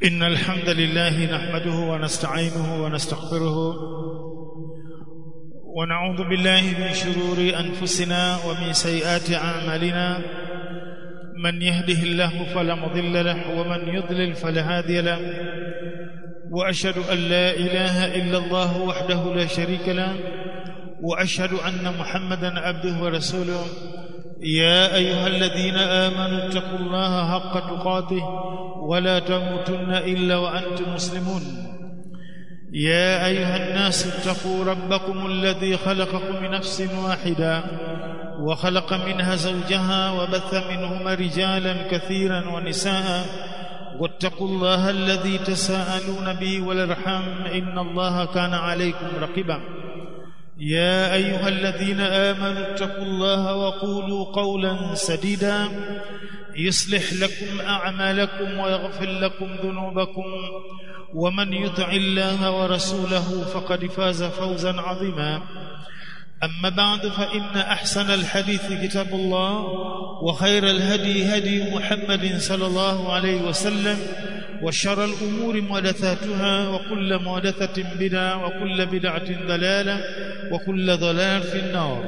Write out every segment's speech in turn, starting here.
إن الحمد لله نحمده ونستعينه ونستغفره ونعوذ بالله من شرور أنفسنا ومن سيئات أعمالنا من يهده الله فلا مضل له ومن يضلل فلا هادي له وأشهد أن لا إله إلا الله وحده لا شريك له وأشهد أن محمدا عبده ورسوله يا أيها الذين آمنوا اتقوا الله حق تقاته ولا تموتن إلا وأنتم مسلمون يا أيها الناس اتقوا ربكم الذي خلقكم من نفس واحدة وخلق منها زوجها وبث منهما رجالا كثيرا ونساء واتقوا الله الذي تساءلون به والارحام إن الله كان عليكم رقيبا يا أيها الذين آمنوا اتقوا الله وقولوا قولا سديدا يصلح لكم أعمالكم ويغفر لكم ذنوبكم ومن يطع الله ورسوله فقد فاز فوزا عظيما أما بعد فإن أحسن الحديث كتاب الله وخير الهدي هدي محمد صلى الله عليه وسلم وشر الأمور محدثاتها وكل محدثة بدعة وكل بدعة ضلالة وكل ضلال في النار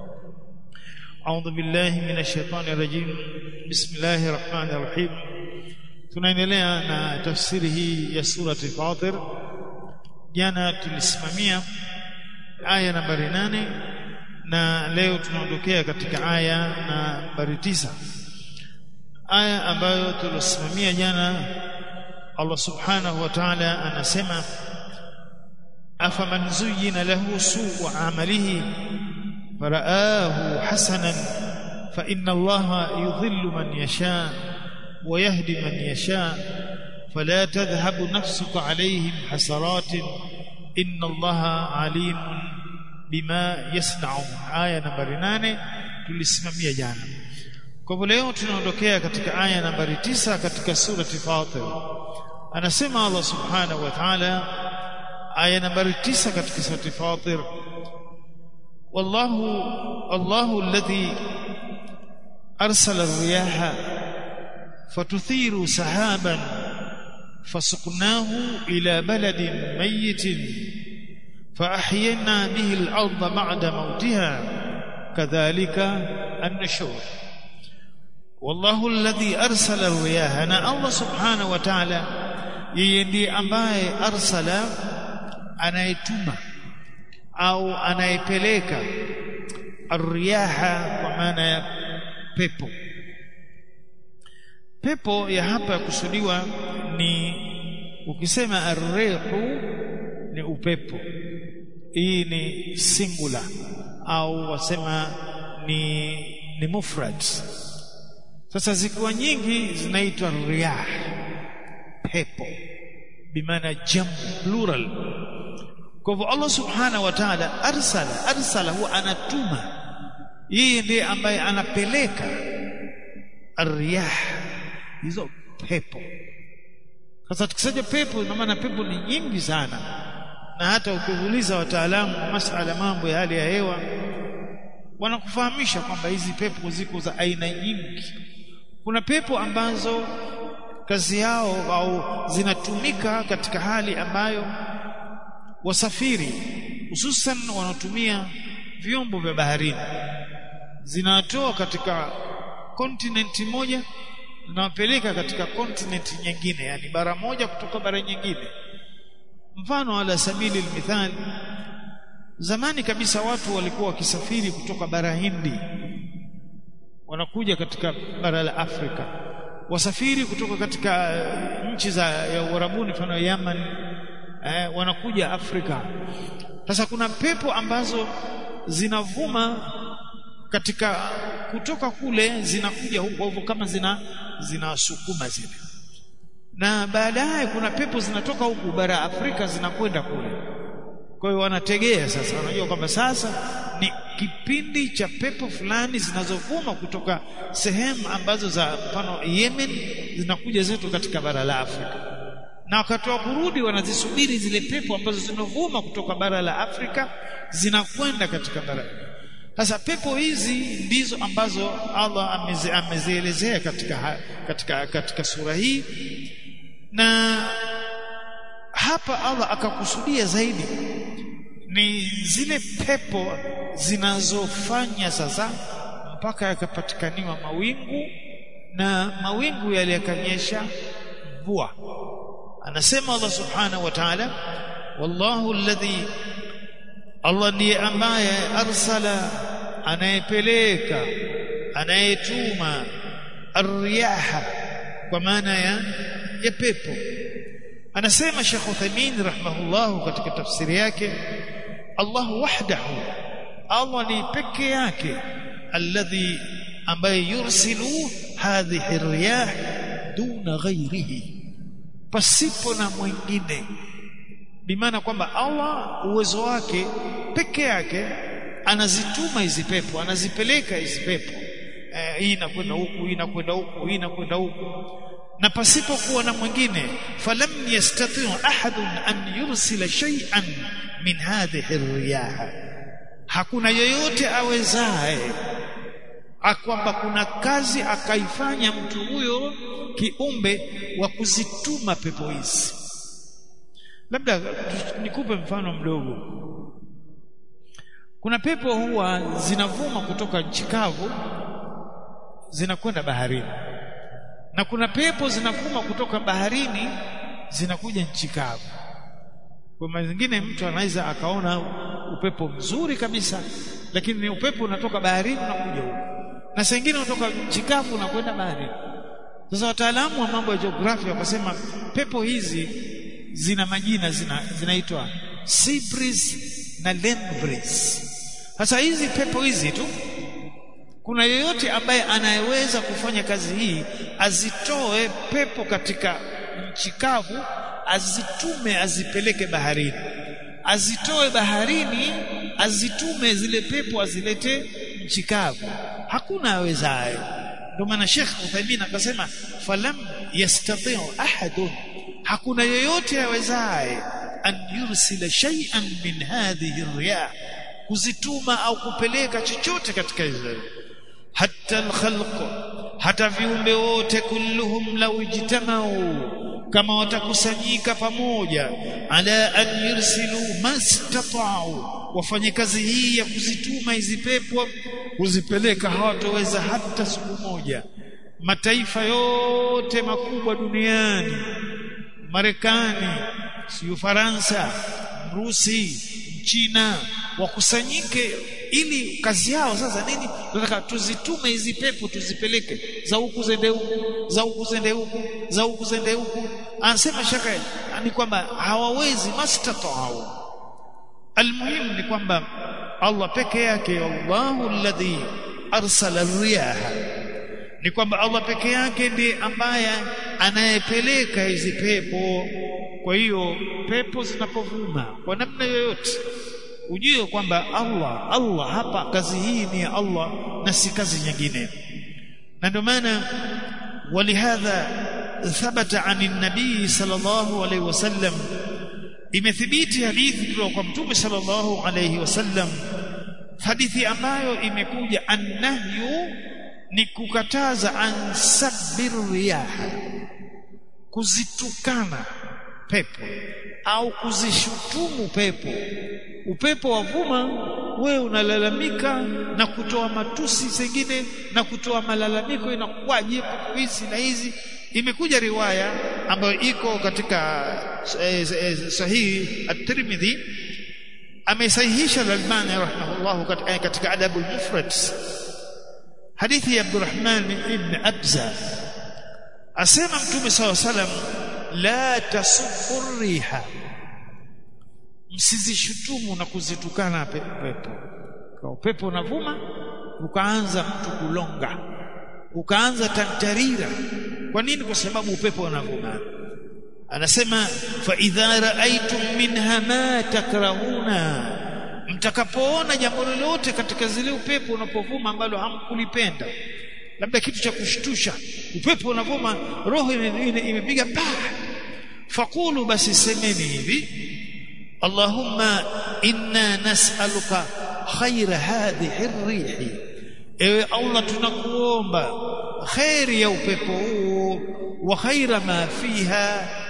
أعوذ بالله من الشيطان الرجيم بسم الله الرحمن الرحيم tunaendelea na tafsiri hii ya surati Fatir jana tulisimamia aya nambari nane na leo tunaondokea katika aya nambari tisa aya ambayo tulisimamia jana Allah subhanahu wa ta'ala anasema afaman zuyyina lahu su'u amalihi faraahu hasanan fa inna Allaha yudhillu man yasha wa yahdi man yasha فلا تذهب نفسك عليهم حسرات إن الله عليم بما يصنعون آية nambari 8 tulisimamia jana kwa hivyo leo tunaondokea katika aya nambari tisa katika surati Fatir anasema Allah subhanahu wa ta'ala aya nambari tisa katika surati Fatir wallahu Allahu alladhi arsala ar-riyaha fatuthiru sahaban فسقناه إلى بلد ميت فأحيينا به الأرض بعد موتها كذلك النشور والله الذي أرسل الرياح أنا الله سبحانه وتعالى يندي ambaye arsala anayetuma au anayepeleka arriyaha kwa maana ya pepo pepo ya hapa ya kusudiwa ni ukisema arrihu ni upepo hii ni singular au wasema ni ni mufrad sasa zikiwa nyingi zinaitwa riyah pepo bimaana jam plural kwa hivyo Allah subhanahu wa ta'ala arsala arsala huwa anatuma yeye ndiye ambaye anapeleka arriyah hizo pepo sasa tukisema pepo ina maana pepo ni nyingi sana na hata ukiuliza wataalamu masala mambo ya hali ya hewa wanakufahamisha kwamba hizi pepo ziko za aina nyingi kuna pepo ambazo kazi yao au zinatumika katika hali ambayo wasafiri hususan wanaotumia vyombo vya baharini zinatoa katika kontinenti moja zinawapeleka katika kontinenti nyingine yani bara moja kutoka bara nyingine mfano ala sabili almithal zamani kabisa watu walikuwa wakisafiri kutoka bara Hindi wanakuja katika bara la Afrika wasafiri kutoka katika nchi za ya Uarabuni mfano Yaman eh, wanakuja Afrika sasa kuna pepo ambazo zinavuma katika kutoka kule zinakuja huko hivyo kama zina zinasukuma zile na baadaye kuna pepo zinatoka huku bara Afrika zinakwenda kule kwa hiyo wanategea sasa wanajua kwamba sasa ni kipindi cha pepo fulani zinazovuma kutoka sehemu ambazo za mfano Yemen zinakuja zetu katika bara la Afrika na wakati wa kurudi wanazisubiri zile pepo ambazo zinavuma kutoka bara la Afrika zinakwenda katika bara sasa pepo hizi ndizo ambazo Allah amezielezea katika, katika, katika sura hii na hapa Allah akakusudia zaidi ni zile pepo zinazofanya sasa mpaka yakapatikaniwa mawingu na mawingu yale yakanyesha mvua anasema Allah subhanahu wa ta'ala wallahu alladhi Allah ndiye ambaye arsala anayepeleka anayetuma arriyaha kwa maana ya ya pepo anasema Sheikh Uthaymeen rahimahullah katika tafsiri yake Allah wahdahu Allah ni peke yake alladhi ambaye yursilu hadhihi riyah duna ghairihi pasipo na mwingine bimaana kwamba Allah uwezo wake peke yake anazituma hizi pepo anazipeleka hizi pepo eh, hii inakwenda huku hii inakwenda huku hii inakwenda huku na pasipo kuwa na mwingine falam yastati ahadun an yursila shay'an min hadhihi riyaha hakuna yoyote awezaye kwamba kuna kazi akaifanya mtu huyo kiumbe wa kuzituma pepo hizi labda nikupe mfano mdogo kuna pepo huwa zinavuma kutoka nchi kavu zinakwenda baharini na kuna pepo zinavuma kutoka baharini zinakuja nchi kavu kwa maana nyingine mtu anaweza akaona upepo mzuri kabisa lakini ni upepo unatoka baharini unakuja huko na saa nyingine unatoka nchi kavu unakwenda baharini sasa wataalamu wa mambo ya jiografia wakasema pepo hizi zina majina zina zinaitwa sea breeze na land breeze sasa hizi pepo hizi tu kuna yeyote ambaye anayeweza kufanya kazi hii azitoe pepo katika nchi kavu azitume azipeleke baharini azitoe baharini azitume zile pepo azilete nchi kavu hakuna awezaye ndio maana Sheikh Uthaymeen akasema falam yastati' ahadun hakuna yeyote awezaye an yursila shay'an min hadhihi riyah kuzituma au kupeleka chochote katika hizo hatta alkhalq hata viumbe wote kulluhum law ijtamau kama watakusanyika pamoja ala an yursilu mastata'u wafanye kazi hii ya kuzituma hizi pepo kuzipeleka hawatoweza hata siku moja mataifa yote makubwa duniani Marekani si Ufaransa Rusi China wakusanyike ili kazi yao sasa nini tunataka tuzitume hizi pepo tuzipeleke za huku zende huku za huku zende huku za huku zende huku anasema shaka ni kwamba hawawezi mastata'u almuhimu ni kwamba Allah peke yake Allahu alladhi arsala riyaha ni kwamba Allah peke yake ndiye ambaye anayepeleka hizi pepo kwa hiyo pepo zinapovuma kwa namna yoyote ujue kwamba Allah Allah hapa kazi hii ni ya Allah na si kazi nyingine na ndio maana walihadha thabata an nabii sallallahu alaihi wasallam imethibiti hadithi kutoka kwa mtume sallallahu alaihi wasallam hadithi ambayo imekuja annahyu ni kukataza an sabbir riyaha kuzitukana pepo au kuzishutumu pepo upepo wavuma wewe unalalamika na kutoa matusi zingine na kutoa malalamiko inakuwaje hizi na hizi imekuja riwaya ambayo iko katika eh, eh, sahihi at-Tirmidhi amesahihisha al-Albani rahimahullah katika, katika adabu al-mufrad hadithi ya Abdurrahman ibn Abza asema mtume saw salam la tasubbu riha msizishutumu na kuzitukana pepo kwa upepo unavuma ukaanza mtu kulonga ukaanza tantarira kwa nini kwa sababu upepo unavuma anasema fa idha raaitum minha ma takrahuna mtakapoona jambo lolote katika zile upepo unapovuma ambalo hamkulipenda labda kitu cha kushtusha upepo unavuma roho imepiga pa fakulu basi semeni hivi Allahumma inna nas'aluka khaira hadhihi ar-rihi ewe Allah tunakuomba khairi ya upepo huo wa khaira ma fiha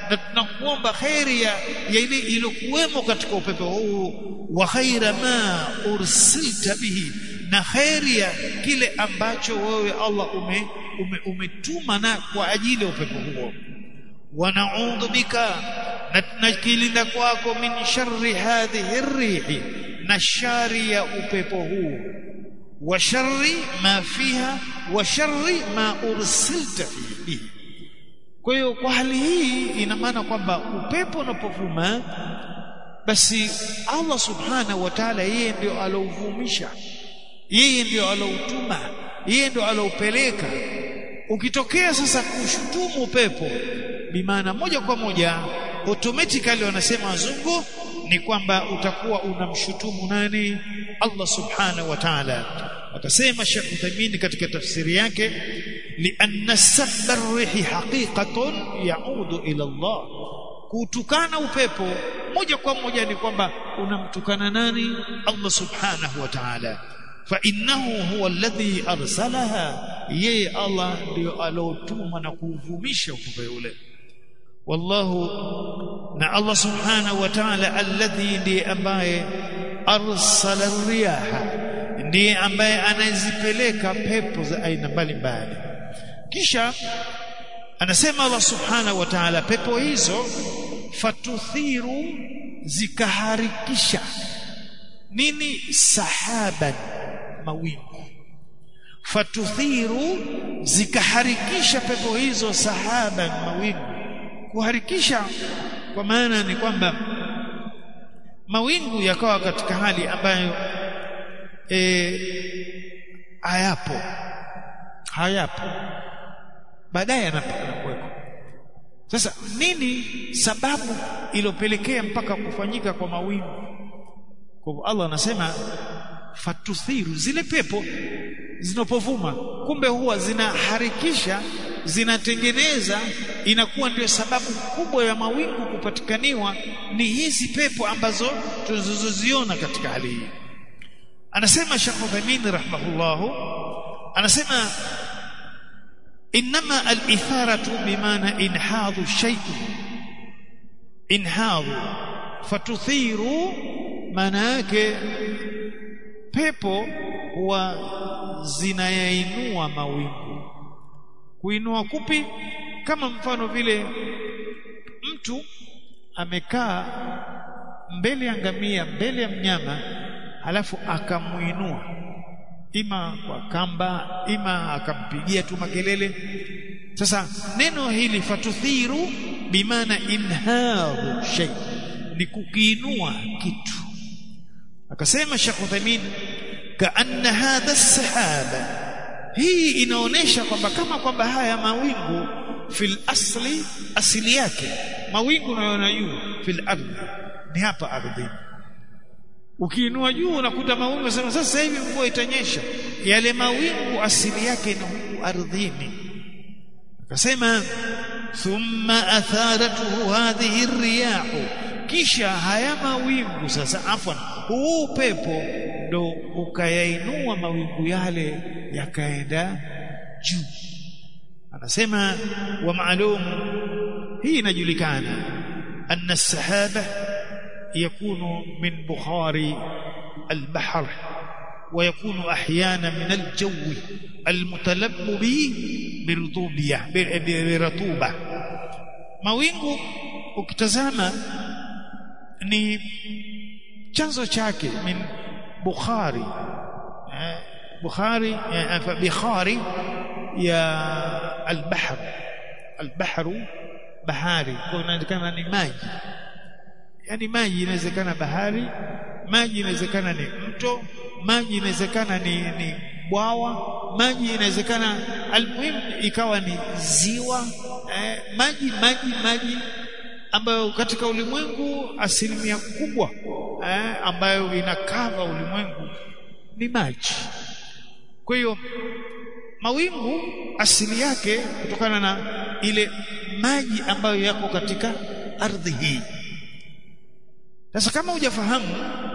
na tunakuomba khairi ya, ya ile iliyokuwemo katika upepo huu wa khaira ma ursilta bihi na khairi ya kile ambacho wewe Allah ume, ume, umetuma na kwa ajili ya upepo huo wanaudhu bika na tunakilinda kwako min sharri hadhihi rihi na shari ya upepo huu wa sharri ma fiha wa sharri ma ursilta fihi kwa hiyo kwa hali hii ina maana kwamba upepo unapovuma basi Allah subhanahu wa ta'ala yeye ndio alouvumisha yeye ndio aloutuma yeye ndio aloupeleka ukitokea sasa kushutumu upepo bimaana moja kwa moja automatically wanasema wazungu ni kwamba utakuwa unamshutumu nani Allah subhanahu wa ta'ala akasema Sheikh Uthaymeen katika tafsiri yake lianna sabba rihi haqiqatun yaudu ila Allah kutukana upepo moja kwa moja ni kwamba unamtukana nani Allah subhanahu wa ta'ala fa innahu huwa alladhi arsalaha yeye Allah ndio alotuma na kuuvumisha upepo yule wallahu na Allah subhanahu wa ta'ala alladhi ndiye ambaye arsala riyaha ndiye ambaye anazipeleka pepo za aina mbalimbali kisha anasema Allah subhanahu wa ta'ala pepo hizo fatuthiru zikaharikisha nini sahaban mawingu fatuthiru zikaharikisha pepo hizo sahaban mawingu kuharikisha kwa maana ni kwamba mawingu yakawa katika hali ambayo e, hayapo hayapo baadaye yanakuweko sasa nini sababu iliyopelekea mpaka kufanyika kwa mawingu kwa Allah anasema fatuthiru zile pepo zinapovuma kumbe huwa zinaharikisha zinatengeneza inakuwa ndio sababu kubwa ya mawingu kupatikaniwa ni hizi pepo ambazo tunazoziona katika hali hii anasema Sheikh Uthaymeen rahimahullahu anasema inma al-itharatu bimaana inhadhu shay'in inhadhu fatuthiru maana yake pepo huwa zinayainua mawingu kuinua kupi kama mfano vile mtu amekaa mbele ya ngamia mbele ya mnyama halafu akamuinua ima kwa kamba ima akampigia tu makelele sasa neno hili fatuthiru bimaana inharu shay ni kukiinua kitu akasema Sheikh Uthaymeen kaanna hadha sahaba hii inaonesha kwamba kama kwamba haya mawingu fil asli asili yake mawingu unayoona juu fil ardhi ni hapa ardhini ukiinua juu unakuta mawingu unasema sasa hivi mvua itanyesha yale mawingu asili yake ni huku ardhini akasema thumma atharatuhu hadhihi riyahu kisha haya mawingu sasa afwan huu upepo ndo ukayainua mawingu yale yakaenda juu anasema wa maalum hii inajulikana anna sahaba يكون من بخار البحر ويكون احيانا من الجو المتلبب برطوبيه برطوبه mawingu ukitazama ni chanzo chake min bukhari bukhari bikhari ya albahr albahru bahari kwa inaonekana ni maji yani maji inawezekana bahari maji inawezekana ni mto maji inawezekana ni, ni bwawa maji inawezekana almuhimu ikawa ni ziwa eh, maji maji maji ambayo katika ulimwengu asilimia kubwa eh, ambayo inakava ulimwengu ni maji kwa hiyo mawingu asili yake kutokana na ile maji ambayo yako katika ardhi hii sasa kama hujafahamu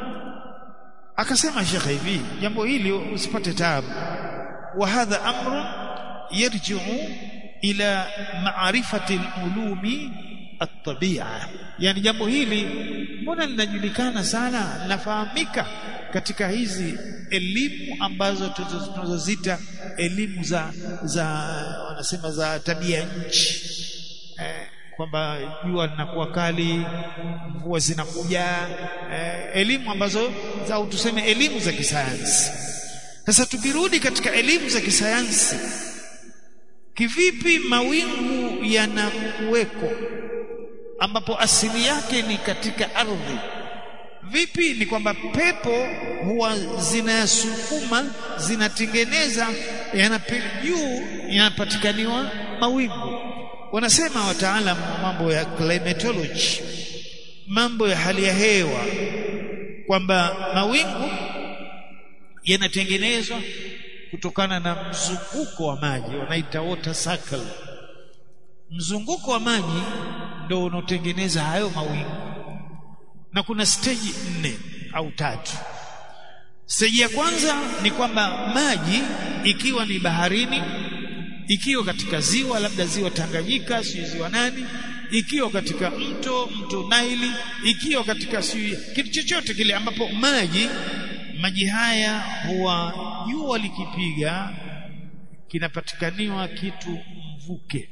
akasema shekhe hivi jambo hili usipate taabu wa hadha amru yarji'u ila ma'rifati al-ulumi at-tabia yani jambo hili mbona linajulikana sana linafahamika katika hizi elimu ambazo tunazozita elimu za za wanasema za tabia nchi eh, kwamba jua linakuwa kali mvua zinakuja eh, elimu ambazo za tuseme elimu za kisayansi sasa tukirudi katika elimu za kisayansi kivipi mawingu yanakuweko ambapo asili yake ni katika ardhi vipi ni kwamba pepo huwa zinayasukuma zinatengeneza yanapili juu yanapatikaniwa mawingu wanasema wataalamu wa mambo ya climatology mambo ya hali ya hewa kwamba mawingu yanatengenezwa kutokana na mzunguko wa maji wanaita water cycle mzunguko wa maji ndio unaotengeneza hayo mawingu na kuna stage nne au tatu stage ya kwanza ni kwamba maji ikiwa ni baharini ikiwa katika ziwa labda ziwa Tanganyika sio ziwa nani ikiwa katika mto mto Naili ikiwa katika sio kitu chochote kile ambapo maji maji haya huwa jua likipiga kinapatikaniwa kitu mvuke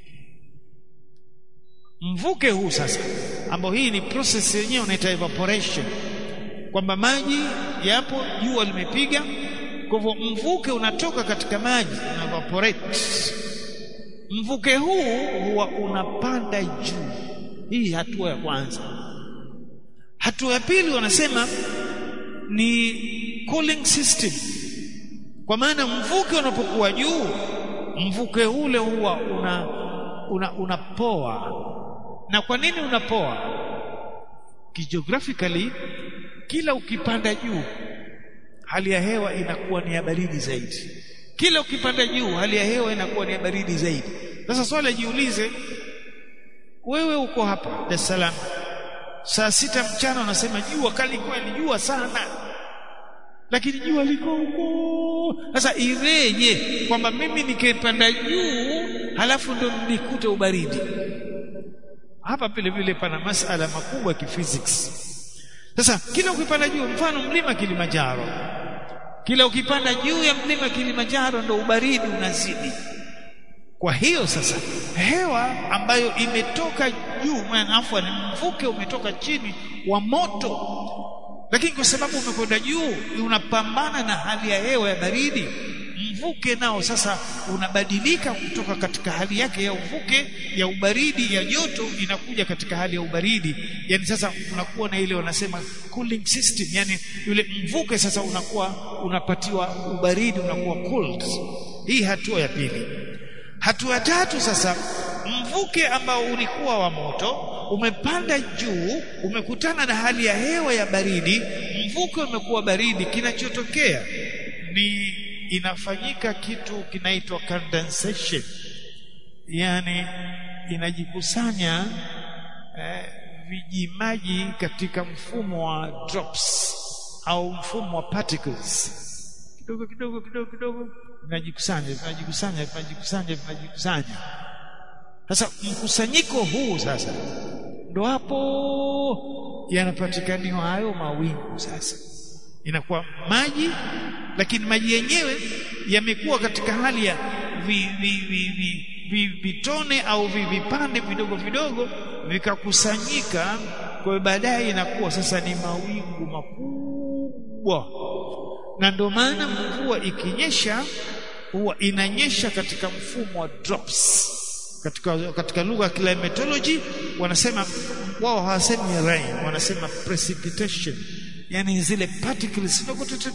mvuke huu sasa ambao hii ni process yenyewe unaita evaporation kwamba maji yapo jua limepiga kwa hivyo mvuke unatoka katika maji una evaporate mvuke huu huwa unapanda juu hii hatua ya kwanza hatua ya pili wanasema ni cooling system kwa maana mvuke unapokuwa juu mvuke ule huwa una una unapoa na kwa nini unapoa kijiographically kila ukipanda juu hali ya hewa inakuwa ni ya baridi zaidi kila ukipanda juu hali ya hewa inakuwa ni ya baridi zaidi sasa swali jiulize wewe uko hapa Dar es Salaam saa sita mchana unasema jua kali kweli jua sana lakini jua liko huko sasa ireje kwamba mimi nikipanda juu halafu ndo nikute ubaridi hapa vile vile pana masala makubwa ya kiphysics sasa kila ukipanda juu mfano mlima Kilimanjaro kila ukipanda juu ya mlima Kilimanjaro ndo ubaridi unazidi kwa hiyo sasa hewa ambayo imetoka juu maana ni mvuke umetoka chini wa moto lakini kwa sababu umekwenda juu unapambana na hali ya hewa ya baridi mvuke nao sasa unabadilika kutoka katika hali yake ya uvuke ya ubaridi ya joto inakuja katika hali ya ubaridi yani sasa unakuwa na ile wanasema cooling system yani yule mvuke sasa unakuwa unapatiwa ubaridi unakuwa cooled hii hatua ya pili hatua tatu sasa mvuke ambao ulikuwa wa moto umepanda juu umekutana na hali ya hewa ya baridi mvuke umekuwa baridi kinachotokea ni inafanyika kitu kinaitwa condensation yani inajikusanya eh, vijimaji katika mfumo wa drops au mfumo wa particles kidogo kidogo kidogo kidogo vinajikusanya vinajikusanya vinajikusanya vinajikusanya sasa mkusanyiko huu sasa ndo hapo yanapatikaniwa hayo mawingu sasa inakuwa maji lakini maji yenyewe yamekuwa katika hali ya vi, vi, vi, vi, vi, vitone au vi, vipande vidogo vidogo vikakusanyika kwa baadaye inakuwa sasa ni mawingu makubwa na ndio maana mvua ikinyesha huwa inanyesha katika mfumo wa drops katika katika lugha ya climatology wanasema wao hawasemi rain wanasema precipitation yani zile particles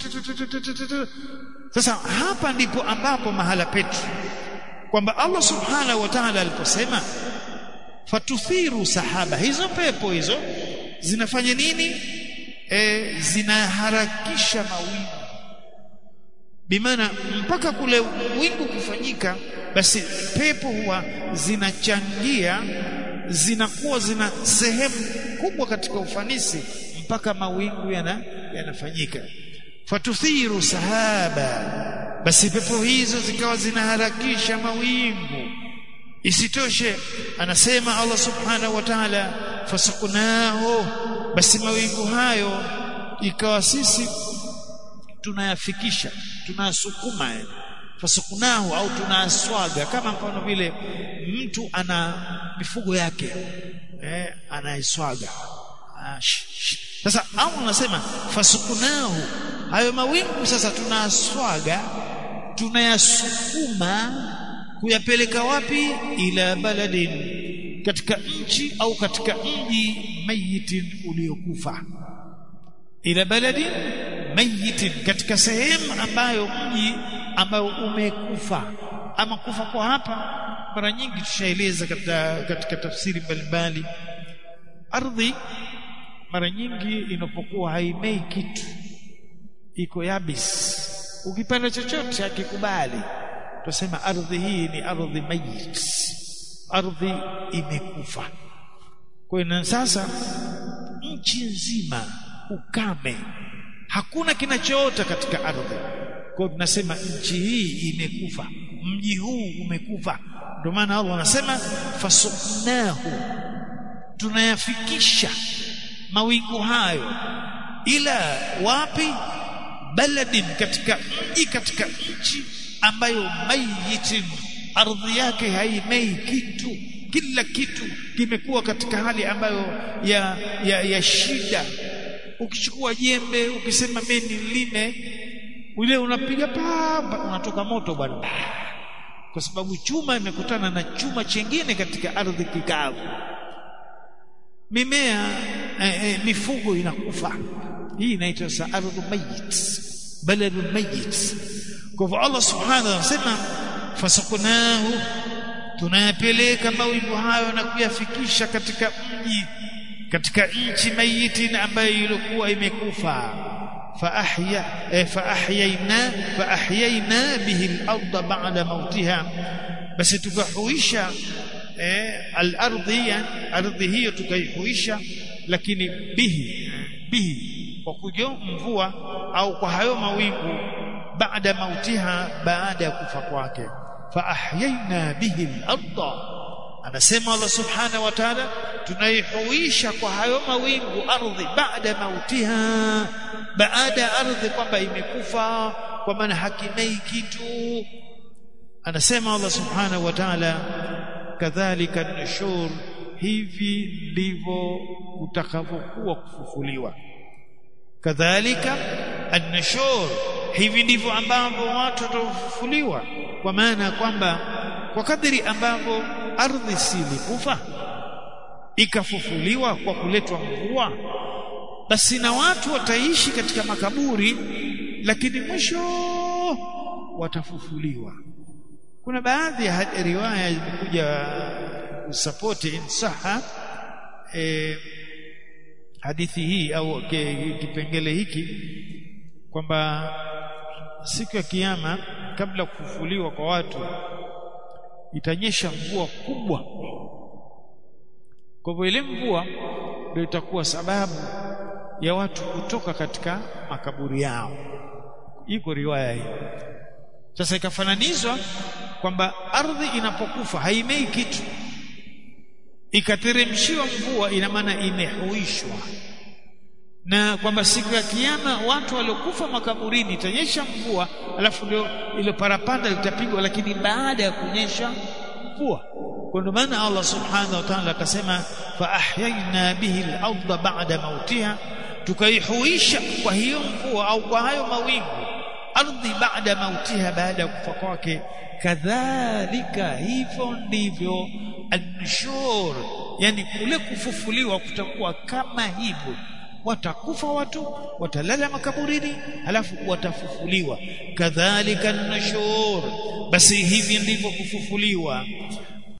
sasa hapa ndipo ambapo mahala petu kwamba Allah subhanahu wa ta'ala aliposema fatuthiru sahaba hizo pepo hizo zinafanya nini e, zinaharakisha mawingu bimaana mpaka kule wingu kufanyika basi pepo huwa zinachangia zinakuwa zina sehemu kubwa katika ufanisi mpaka mawingu yana yanafanyika fatuthiru sahaba basi pepo hizo zikawa zinaharakisha mawingu isitoshe anasema Allah subhanahu wa ta'ala fasaqnahu basi mawingu hayo ikawa sisi tunayafikisha tunasukuma fasukunahu au tunaswaga kama mfano vile mtu ana mifugo yake eh anaiswaga ah, sasa au anasema fasukunahu hayo mawingu sasa tunaswaga tunayasukuma kuyapeleka wapi ila baladin katika nchi au katika mji mayitin uliokufa ila baladin mayitin katika sehemu ambayo mji ambao umekufa ama kufa kwa hapa mara nyingi tushaeleza katika, katika tafsiri mbalimbali ardhi mara nyingi inapokuwa haimei kitu iko yabis ukipanda chochote akikubali tusema ardhi hii ni ardhi mayit ardhi imekufa kwa hiyo sasa nchi nzima ukame hakuna kinachoota katika ardhi kwa hiyo tunasema nchi hii imekufa mji huu umekufa ndio maana Allah anasema fasuknahu tunayafikisha mawingu hayo ila wapi baladin katika mji katika nchi ambayo mayitin ardhi yake haimei kitu kila kitu kimekuwa katika hali ambayo ya, ya, ya shida ukichukua jembe ukisema mimi nilime ule unapiga pamba unatoka moto bwana kwa sababu chuma imekutana na chuma chengine katika ardhi kikavu mimea eh, eh, mifugo inakufa hii inaitwa sa ardhu mayit baladu mayit kwa hivyo Allah subhanahu anasema fasakunahu tunayapeleka mawingu hayo na kuyafikisha katika mji katika nchi mayitin ambayo ilikuwa imekufa faahya eh, faahyayna faahyayna bihi al-ardha ba'da mautiha basi tukahuisha eh, al-ardhi ardhi hiyo tukaihuisha lakini bihi bihi kwa kujo mvua au kwa hayo mawingu baada mautiha baada ya kufa kwake faahyayna bihi al-ardha anasema Allah subhanahu wa ta'ala tunaihuisha kwa hayo mawingu ardhi baada mautiha baada ya ardhi kwamba imekufa kwa maana hakimei kitu anasema Allah subhanahu wa ta'ala kadhalika nushur hivi ndivyo utakavyokuwa kufufuliwa kadhalika an-nushur hivi ndivyo ambavyo watu watafufuliwa kwa maana kwamba kwa kadri ambavyo ardhi silikufa ikafufuliwa kwa kuletwa mvua basi na watu wataishi katika makaburi lakini mwisho watafufuliwa kuna baadhi ya riwaya zimekuja kusapoti insaha e, hadithi hii au kipengele hiki kwamba siku ya kiyama kabla kufufuliwa kwa watu itanyesha mvua kubwa kwa hivyo ile mvua ndio itakuwa sababu ya watu kutoka katika makaburi yao iko riwaya hii sasa ikafananizwa kwamba ardhi inapokufa haimei kitu ikateremshiwa mvua ina maana imehuishwa na kwamba siku ya kiyama watu waliokufa makaburini itanyesha mvua alafu ndio ile parapanda litapigwa lakini baada ya kunyesha mvua kwa ndio maana Allah subhanahu wa ta'ala akasema fa ahyayna bihi al-ardha ba'da mautiha tukaihuisha kwa hiyo mvua au kwa hayo mawingu ardhi baada mautiha baada ya kufa kwake kadhalika hivyo ndivyo an-nushur yani kule kufufuliwa kutakuwa kama hivyo watakufa watu watalala makaburini halafu watafufuliwa kadhalika an-nushur basi hivi ndivyo kufufuliwa